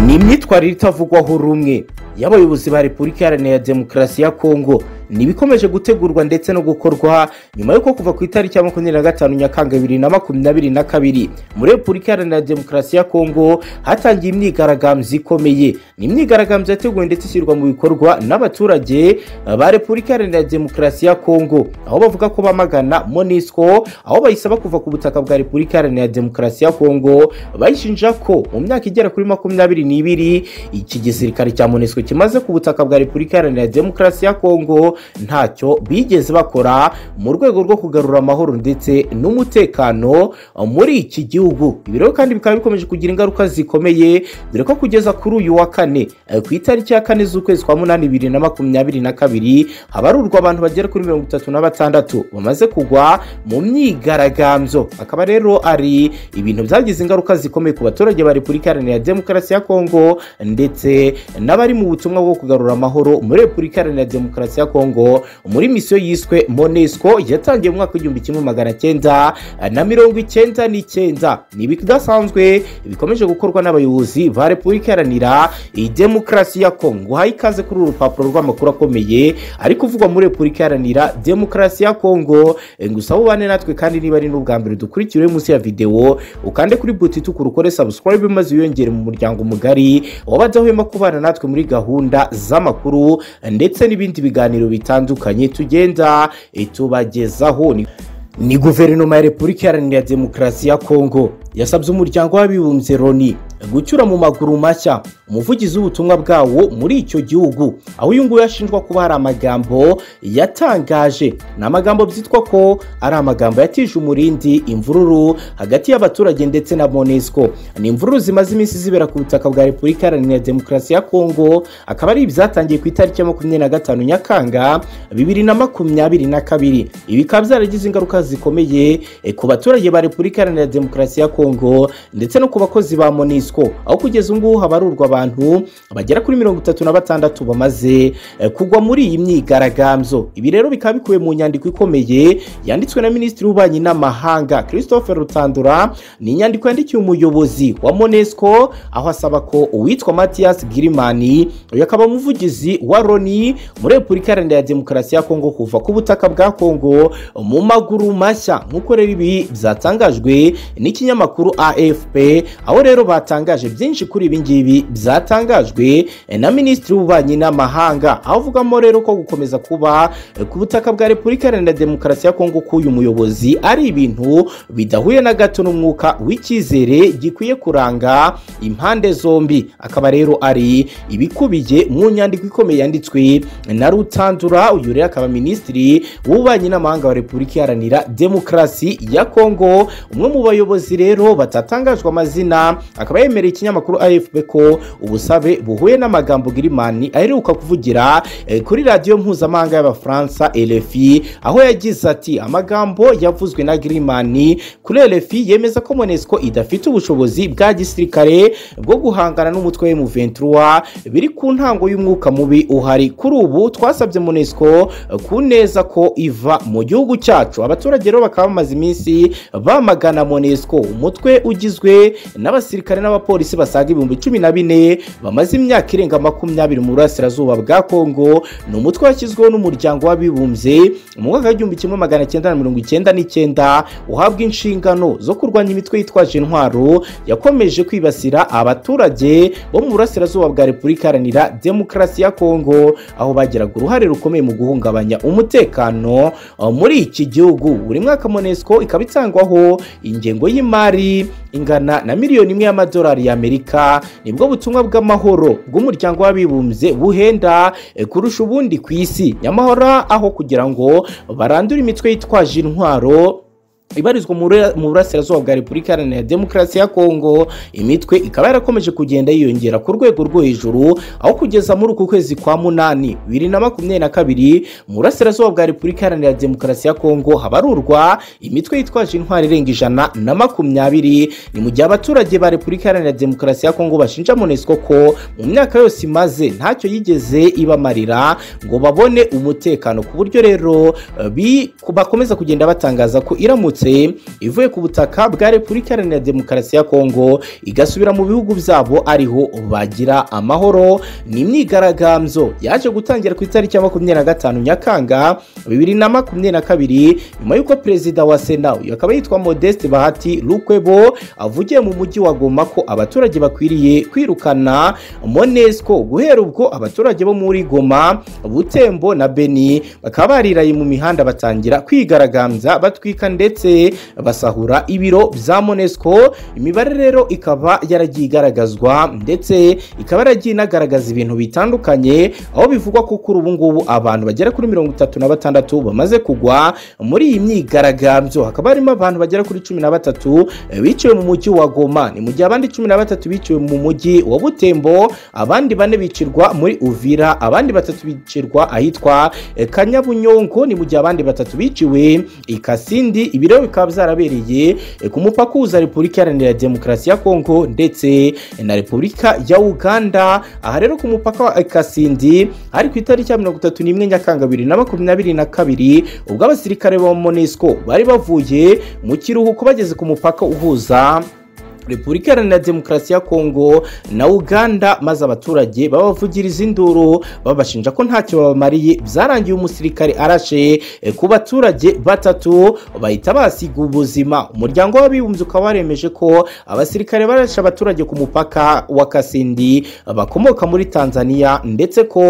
ni imyitwarire itavugwaho rumwe y'abayobozi ba repubulika iharanira demokarasi ya kongo ni ibikomeje gutegurwa ndetse no gukorwa nyuma y'uko kuva ku itariki ya makumyabiri na gatanu nyakanga bibiri na makumyabiri na kabiri muri repubulika iharanira demokarasi ya kongo hatangiye imyigaragambyo ikomeye ni imyigaragambyo yateguwe ndetse ishyirwa mu bikorwa n'abaturage ba repubulika iharanira demokarasi ya kongo aho bavuga ko bamagana monisco aho bayisaba kuva ku butaka bwa repubulika iharanira demokarasi ya kongo bayishinja ko mu myaka igera kuri makumyabiri n'ibiri iki gisirikare cya monisco kimaze ku butaka bwa repubulika iharanira demokarasi ya kongo ntacyo bigeze bakora mu rwego rwo kugarura amahoro ndetse n'umutekano muri iki gihugu ibi rero kandi bikaba bikomeje kugira ingaruka zikomeye dore ko kugeza kuri uyu wa kane ku itariki ya kane z'ukwezi kwa munani bibiri na makumyabiri na kabiri habarurwa abantu bagera kuri mirongo itatu na batandatu bamaze kugwa mu myigaragambyo akaba rero ari ibintu byagize ingaruka zikomeye ku baturage ba repubulika iharanira demokarasi ya kongo ndetse n'abari mu butumwa bwo kugarura amahoro muri repubulika iharanira demokarasi ya kongo kongo muri misiyo yiswe monesco yatangiye mu mwaka w'igihumbi kimwe magana cyenda na mirongo icyenda n'icyenda ni ibidasanzwe bikomeje gukorwa n'abayobozi ba repubulika iharanira demokarasi ya kongo uhaye ikaze kuri uru rupapuro rw'amakuru akomeye ari kuvugwa muri repubulika iharanira demokarasi ya kongo gusa ubane natwe kandi niba ari n'ubwa mbere dukurikiriwe munsi ya videwo ukande kuri buti itukura ukore sabusikarayibe maze wiyongere mu muryango mugari wabadahwema kubana natwe muri gahunda z'amakuru ndetse n'ibindi biganiro bitandukanye tugenda tubagezaho ni guverinoma ya repubulika iharanira demokarasi ya kongo yasabye umuryango w'abibumbye loni gucyura mu maguru mashya umuvugizi w'ubutumwa bwawo muri icyo gihugu aho uyu nguyu ashinjwa kuba hari amagambo yatangaje ni amagambo byitwa ko ari amagambo yatije umurindi imvururu hagati y'abaturage ndetse na monesco ni imvururu zimaze iminsi zibera ku butaka bwa repubulika iharanira demokarasi ya kongo akaba ari ibyatangiye ku itariki ya makumyabiri na gatanu nyakanga bibiri na makumyabiri na kabiri ibi bikaba byaragize ingaruka zikomeye ku baturage ba repubulika iharanira demokarasi ya kongo kongo ndetse no ku bakozi ba monisco aho kugeza ngubu habarurwa abantu bagera kuri mirongo itatu na batandatu bamaze kugwa muri iyi myigaragambyo ibi rero bikaba bikuwe mu nyandiko ikomeye yanditswe na minisitiri w'ububanyi n'amahanga christophe rutandura ni inyandiko yandikiwe umuyobozi wa monesco aho asaba ko uwitwa mathias girimani uyu akaba umuvugizi wa roni muri repubulika iharanira demokarasi ya kongo kuva ku butaka bwa kongo mu maguru mashya nk'uko rero ibi byatangajwe n'ikinyamakuru afp aho rero batangaje byinshi kuri ibi ngibi byatangajwe na minisitiri w'ububanyi n'amahanga aho avugamo rero ko gukomeza kuba ku butaka bwa repubulika iharanira demokarasi ya kongo ko uyu muyobozi ari ibintu bidahuye na gato n'umwuka w'icyizere gikwiye kuranga impande zombi akaba rero ari ibikubiye mu nyandiko ikomeye yanditswe na rutandura uyu rero akaba minisitiri w'ububanyi n'amahanga wa repubulika iharanira demokarasi ya kongo umwe mu bayobozi rero batatangajwe amazina akaba yemereye ikinyamakuru afp ko ubusabe buhuye n'amagambo girimani aheruka kuvugira kuri radiyo mpuzamahanga y'abafaransa rfi aho yagize ati amagambo yavuzwe na girimani kuri rfi yemeza ko monesco idafite ubushobozi bwa gisirikare bwo guhangana n'umutwe w'umuventura biri ku ntango y'umwuka mubi uhari kuri ubu twasabye monesco ku neza ko iva mu gihugu cyacu abaturage rero bakaba bamaze iminsi bamagana monesco umutwe umutwe ugizwe n'abasirikare n'abapolisi basaga ibihumbi cumi na bine bamaze imyaka irenga makumyabiri mu burasirazuba bwa kongo ni umutwe washyizweho n'umuryango w'abibumbye mu mwaka w'igihumbi kimwe magana cyenda na mirongo icyenda n'icyenda uhabwa inshingano zo kurwanya imitwe yitwaje intwaro yakomeje kwibasira abaturage bo mu burasirazuba bwa repubulika iharanira demokarasi ya kongo aho bagiraga uruhare rukomeye mu guhungabanya umutekano muri iki gihugu buri mwaka monesco ikaba itangwaho ingengo y'imari ingana na miliyoni imwe y'amadolari y'amerika nibwo butumwa bw'amahoro bw'umuryango w'abibumbye buhenda kurusha ubundi ku isi nyamahoro aho kugira ngo barandure imitwe yitwaje intwaro ibarizwa mu burasirazuba bwa repubulika iharanira demokarasi ya kongo imitwe ikaba yarakomeje kugenda yiyongera ku rwego rwo hejuru aho kugeza muri uku kwezi kwa munani bibiri na makumyabiri na kabiri mu burasirazuba bwa repubulika iharanira demokarasi ya kongo habarurwa imitwe yitwaje intwari irenga ijana na makumyabiri ni mu gihe abaturage ba repubulika iharanira demokarasi ya kongo bashinja monesco ko mu myaka yose imaze ntacyo yigeze ibamarira ngo babone umutekano ku buryo rero bakomeza kugenda batangaza ko iramutse yose ivuye ku butaka bwa repubulika iharanira demokarasi ya kongo igasubira mu bihugu byabo ariho bagira amahoro ni imyigaragambyo yaje gutangira ku itariki ya makumyabiri na gatanu nyakanga bibiri na makumyabiri na kabiri nyuma y'uko perezida wa sena uyu akaba yitwa modeste bahati rukwebo avugiye mu mujyi wa goma ko abaturage bakwiriye kwirukana monesco guhera ubwo abaturage bo muri goma butembo na beni bakaba bariraye mu mihanda batangira kwigaragambya batwika ndetse basahura ibiro bya monesco imibare rero ikaba yaragiye igaragazwa ndetse ikaba yaragiye inagaragaza ibintu bitandukanye aho bivugwa ko kuri ubu ngubu abantu bagera kuri mirongo itatu na batandatu bamaze kugwa muri iyi myigaragambyo hakaba harimo abantu bagera kuri cumi na batatu eh, biciwe mu mujyi wa goma ni mu gihe abandi cumi na batatu biciwe mu mujyi wa butembo abandi bane bicirwa muri uvira abandi batatu bicirwa ahitwa eh, kanyabunyongo ni mu gihe abandi batatu biciwe i kasindi ibi rero bikaba byarabereye eh, ku mupaka uhuza repubulika iharanira demokarasi ya kongo ndetse na repubulika ya uganda aha rero ku mupaka wa kasindi hari ku itariki ya mirongo itatu n'imwe nyakanga bibiri na makumyabiri na kabiri ubwo abasirikare ba monesco bari bavuye mu kiruhuko bageze ku mupaka uhuza repubulika iharanira demokarasi ya kongo na uganda maze abaturage babavugiriza induru babashinja ko ntacyo babamariye byarangiye umusirikare arashe eh, ku baturage batatu bahita basiga ubuzima umuryango w'abibumbye ukaba waremeje ko abasirikare barashe abaturage ku mupaka wa kasindi bakomoka muri tanzania ndetse ko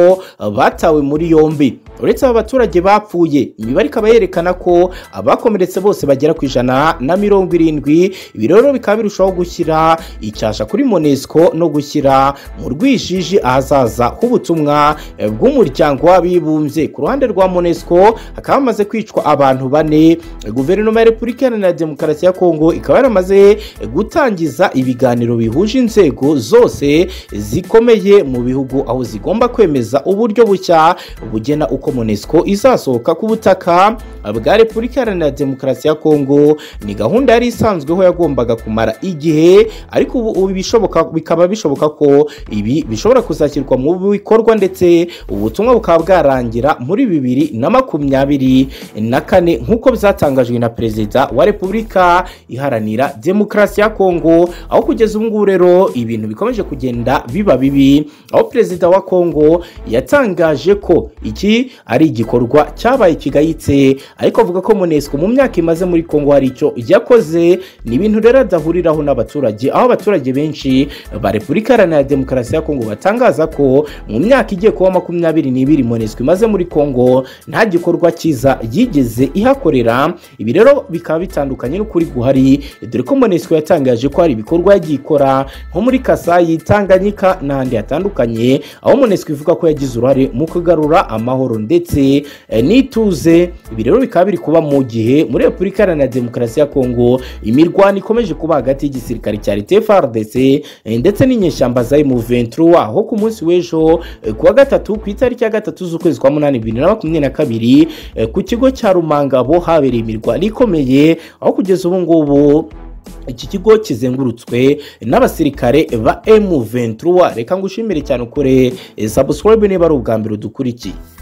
eh, batawe muri yombi uretse aba baturage bapfuye imibare ikaba yerekana ko abakomeretse bose bagera ku ijana na mirongo irindwi ibi rero bikaba birushaho gushyira icyasha kuri monesco no gushyira mu rwijiji ahazaza h'ubutumwa eh, bw'umuryango w'abibumbye ku ruhande rwa monesco hakaba hamaze kwicwa abantu bane Eh, guverinoma ya repubulika iharanira demokarasi ya kongo ikaba yaramaze eh, gutangiza ibiganiro bihuje inzego zose zikomeye mu bihugu aho zigomba kwemeza uburyo bushya bugena uko monesco izasohoka ku butaka bwa repubulika iharanira demokarasi ya kongo ni gahunda yari isanzweho yagombaga kumara igihe ariko ubu ubu bishoboka bikaba bishoboka ko ibi bishobora kuzashyirwa mu bikorwa ndetse ubutumwa bukaba bwarangira muri bibiri na makumyabiri na kane nk'uko byatangajwe na perezida wa repubulika iharanira demokarasi ya kongo aho kugeza ubu ngubu rero ibintu bikomeje kugenda biba bibi aho perezida wa kongo yatangaje ko iki ari igikorwa cyabaye kigayitse ariko avuga ko monesco mu myaka imaze muri kongo hari icyo yakoze ni ibintu rero adahuriraho n'abaturage aho abaturage benshi ba repubulika iharanira demokarasi ya kongo batangaza ko mu myaka igiye kuba makumyabiri n'ibiri monesco imaze muri kongo nta gikorwa cyiza yigeze ihakorera ibi rero bikaba bitandukanye n'ukuri guhari dore ko monesco yatangaje ko hari ibikorwa yagiye ikora nko muri kasayi tanganyika n'ahandi hatandukanye aho monesco ivuga ko yagize uruhare mu kugarura amahoro ndetse eh, n'ituze ibi rero bikaba biri kuba mu gihe muri repubulika iharanira demokarasi ya kongo imirwano ikomeje kuba hagati y'igisirikare cya leta FARDC eh, ndetse n'inyeshyamba za M23 aho ku munsi w'ejo eh, kuwa gatatu ku itariki ya gatatu z'ukwezi kwa munani bibiri na makumyabiri na kabiri eh, ku kigo cya Rumangabo habereye imirwano ikomeye aho kugeza ubu ngubu iki kigo kizengurutswe n'abasirikare ba M23 reka ngushimire cyane ukore eh, subscribe niba ari ubwa mbere udukurikiye